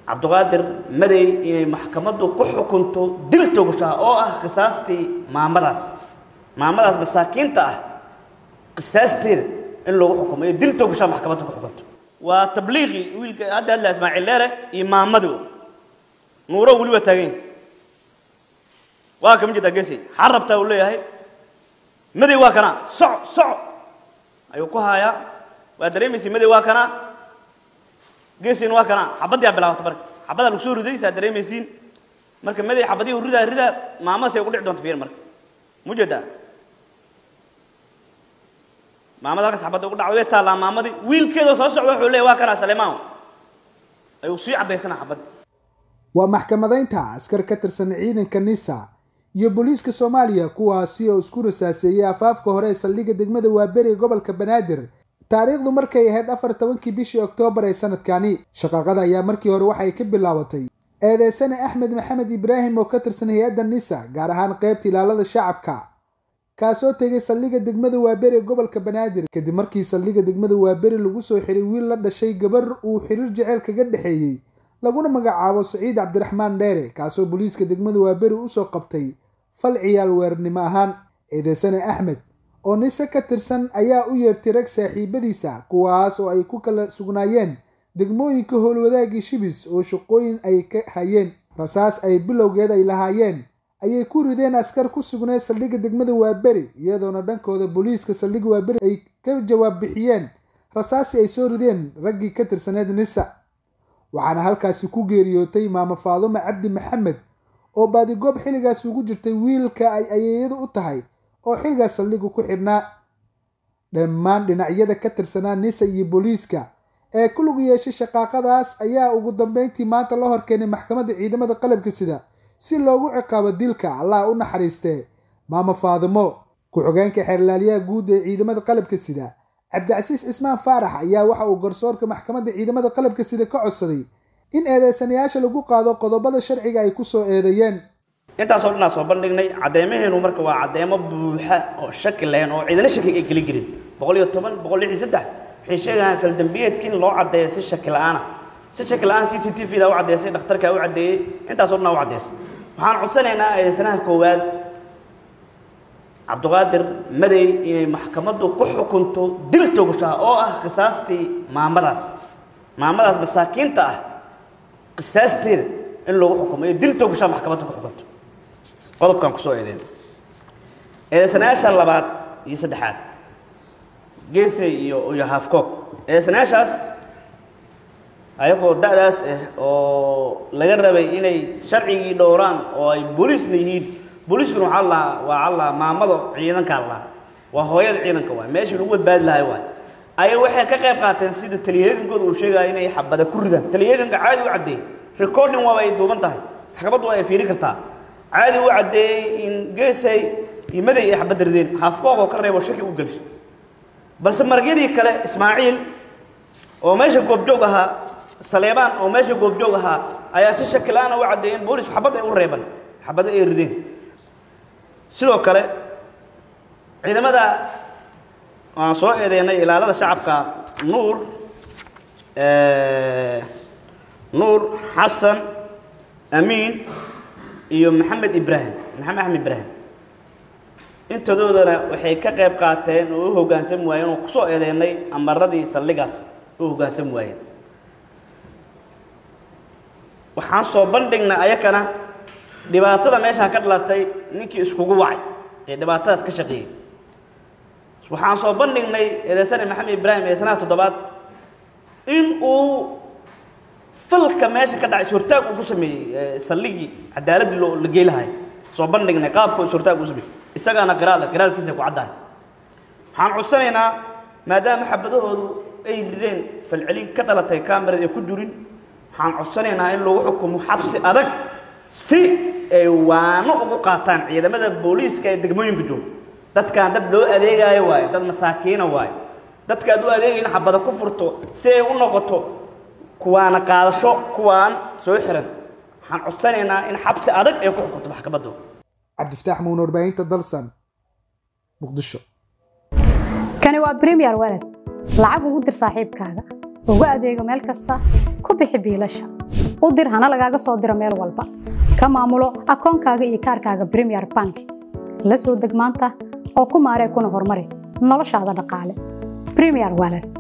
cabdiqaadir madey inay maxkamaddu ku xukunto dil togashaa oo ah qisaastii maamadaas maamadaas masaakiinta ah qisaasteeda in lagu xukumo iyo dil togashaa maxkamadda ku xukunto waa tabliiqii wiilka hadda hadla ismaaciil leere iyo maamadii nuuro weli waa taagan yahay waa kama jirtaa geesi xaa rabtaa uu leeyahay madey waa kanaa soco soco ayuu ku haayaa waa dareemaysa madey waa kanaa geesiina waa kanaa xabadii aa bilaabata marka xabadaa lagu soo riday saa dareemaysiin marka madey xabadii ridaa ridaa maamadaas ay ugu dhici doonta fiir marka mujeedaa maamada halkaas xabadda ugu dhacday way taallaa maamadii wiilkeedoo soo socda wuxuu leeyahay waa kanaa salemaan ayuu sii caddaysana xabadda waa maxkamadaynta askar ka tirsan ciidanka nisa iyo booliiska soomaaliya kuwaasi oo isku rasaaseeyey afaafka hore ee saldhigga degmada waaberi gobolka banaadir taariikhdu markay ahayd afar tobankii bishii oktoobar ee sanadkani shaqaaqada ayaa markii hore waxay ka bilaabatay eedeysane axmed maxamed ibraahim oo ka tirsan hay-adda nisa gaar ahaan qaybta ilaalada shacabka kaasoo tegay saldhigga degmada waaberi ee gobolka banaadir kadib markii saldhigga degmada waaberi lagu soo xiray wiil la dhashay gabar uu xiriir jeceyl kaga dhexeeyey laguna magacaabo saciid cabdiraxmaan dheere kaasoo booliiska degmada waaberi usoo qabtay fal ciyaal weernimo ahaan eedeysane axmed oo nise ka tirsan ayaa u yeertay rag saaxiibadiisa kuwaas oo ay ku kala sugnaayeen degmooyinka howlwadaagii shibis oo shaqooyin ay ka hayeen rasaas ay bilowgeed ay lahaayeen ayay ku rideen askar ku sugnayd saldhigga degmada waaberi iyadoona dhankooda booliiska saldhigga waaberi ay ka jawaab bixiyeen rasaasi ay soo rideen raggii ka tirsaneed nisa waxaana halkaasi ku geeriyootay maamo faadumo cabdi maxamed oo baadigoob xilligaas ugu jirtay wiilka ay ayeeyadu u tahay oo xilligaas saldhigu ku xidhnaa dhammaan dhinacyada ka tirsanaa nisa iyo booliiska ee ku lug yeeshay shaqaaqadaas ayaa ugu dambeyntii maanta la horkeenay maxkamadda ciidamada qalabka sida si loogu ciqaabo dilka allah u naxariistee maamo faadimo ku-xogeenka xeerlaaliyaha guud ee ciidamada qalabka sida cabdicasiis cismaan faarax ayaa waxa uu garsoorka maxkamadda ciidamada qalabka sida ka codsaday in eedeysanayaasha lagu qaado qodobada sharciga ay kusoo eedeeyeen intaasoo dhanaa soo bandhignay cadeymaheenu marka waa cadeymo buuxa oo shaki lahayn oo ciidana shaki ay geli jirin boqol iyo toban boqol lix iyo saddex waxay sheegayaan faldambiyeedka in loo caddeeyo si shaki la-aana si shaki la-aan c c t v da u caddeysay dhakhtarkaa u caddeeyey intaasoo dhanaa u caddeysay waxaan codsanaynaa eedeysanaha koowaad cabdiqaadir madey inay maxkamaddu ku xukunto dil togashaa oo ah qisaastii maamadaas maamadaas masaakiinta ah qisaasteeda in lagu xukumo iyo dil togashaa maxkamadda ku xukunto qodobkan kusoo eedeen eedeysanayaasha labaad iyo saddexaad geesay iyo iyo hafcoog eedeysanayaashaas ayagoo da-daas ah oo laga rabay inay sharcigii dhowraan oo ay booliisna yihiin booliiskuna waxaa lahaa waa alla maamado ciidankaa lahaa waa hooyada ciidanka waay meeshii lagu badbaadi lahay waay ayaga waxay ka qayb qaateen sida taliyayankooda uu sheegaya inay xabada ku ridaan taliyayanka caadi u caddeeyey recording waaba ay duuban tahay maxkamaddu ay fiiri kartaa caadi u caddeeyey in geesay iyo maday ay xabadda rideen hafkoog oo ka reebo shaki u gelshay balse maragyadii kale ismaaciil oo meesha goobjoog ahaa saleebaan oo meesha goobjoog ahaa ayaa si shaki la-aana u caddeeyeen boolisku xabad ay u reeban xabado ay rideen sidoo kale ciidamada waan soo eedeynay ilaalada shacabka nuur nuur xasan amiin iyo maxamed ibraahim maxamed axmed ibraahim intadoodana waxay ka qayb qaateen oo u hoggaansami waayeen oo kusoo eedeynay amaradii saldhigaas u hoggaansami waayeen waxaan soo bandhignay ayakana dhibaatada meeshaa ka dhalatay ninkii iskugu wacay ee dhibaatadaas ka shaqeeyey waxaan soo bandhignay eedeysane maxamed ibraahim eedeysanaha toddobaad in uu falka meesha ka dhacay ishortaag uu ku sameeyey saldhigii cadaaladdii loo la geelahay soo bandhignay qaabka ishortaag uu sameeyey isagaana qiraala qiraalkiisa ku caddahay waxaan codsanaynaa maadaama xabadahoodu ay rideen falcelin ka dhalatay kamerad ee ku durin waxaan codsanaynaa in lagu xukumo xabsi adag si ay waano ugu qaataan ciidamada booliiska ee degmooyinka jooga dadkaan dad loo adeegaayo waayo dad masaakiina waayo dadka aad u adeegayna xabada ku furto si ay u noqoto kuwaana qaadasho kuwaan soo xiran waxaan codsanaynaa in xabsi adag ay ku xukunto maxkamaddu cabdifataax muun warbaahinta dalsan muqdisho kani waa premier walad lacag ugu dir saaxiibkaaga ugu adeego meel kasta ku bixi biilasha u dir hana lagaaga soo diro meel walba ka maamulo akoonkaaga iyo kaarkaaga premier bank la soo deg maanta oo ku maaree kuna horumari noloshaada dhaqaale premier wallet